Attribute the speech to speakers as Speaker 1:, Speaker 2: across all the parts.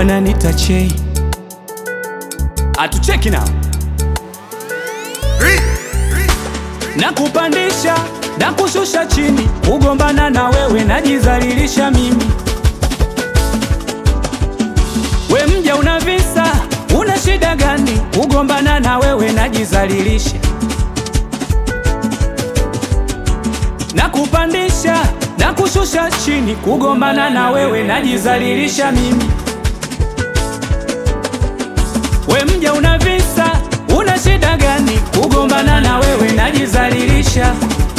Speaker 1: wananita chei, atucheki nao na kupandisha na kushusha chini, kugombana na wewe najizalilisha mimi. We mja una visa, una shida gani? Kugombana na wewe najizalilisha na kupandisha na kushusha chini, kugombana na wewe najizalilisha mimi. We mja una visa, una shida gani? Kugombana na wewe najizalilisha.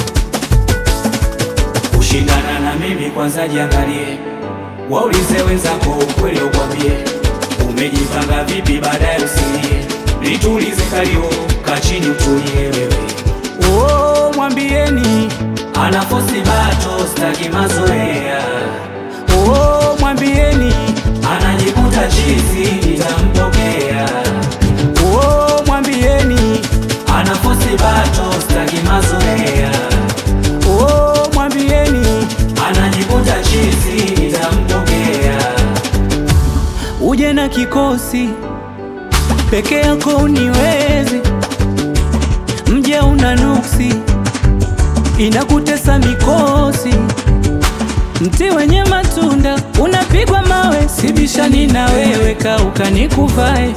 Speaker 1: Kushindana na mimi kwanza jiangalie, waulize wenzako ukweli ukwambie, umejipanga vipi baadaye usilie, litulize kalio kachini utulie wewe. Oh, mwambieni anafosi bato staki mazoea. Oh, mwambieni anajikuta chizi nitampokea. Oh, mwambieni anafosi bato staki mazoea. Oh, mwambieni anajikuta chizi nitampokea. Uje na kikosi peke yako uniwezi, mje una nuksi inakutesa mikosi, mti wenye matunda unapigwa mawe, sibishani na wewe, kauka nikuvae.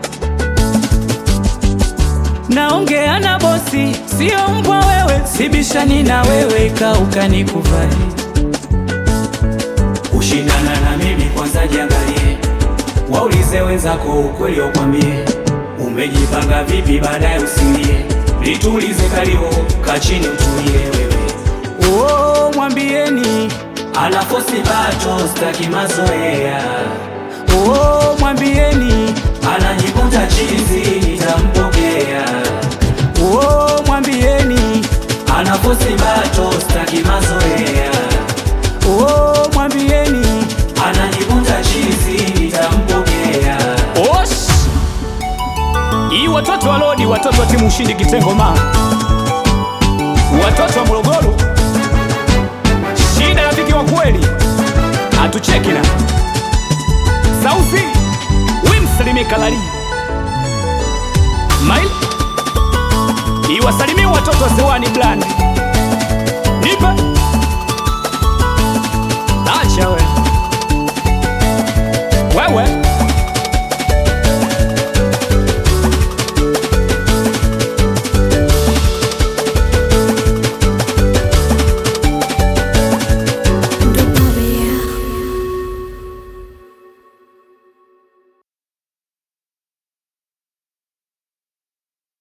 Speaker 1: Naongea na bosi, sio mbwa wewe, sibishani na wewe, kauka nikuvae. Kushindana na mimi kwanza jiangalie, waulize wenzako ukweli ukwambie, umejipanga vipi baadaye usilie, litulize kalio kachini utulie wewe. Oh, mwambieni anafosi bato staki mazoea. Oh, mwambieni anajikuta chizi nitampokea. Oh, mwambieni anafosi bato staki mazoea. Oh, mwambieni anajikuta chizi nitampokea. Osh! Hii watoto wa Lodi, watoto wa timu ushindi kitengo ma watoto wa Morogoro, shida rafiki wa kweli, atucheki na sauzi wimsalimie Kalali mail iwasalimie watoto wa Sewani Blandi nipe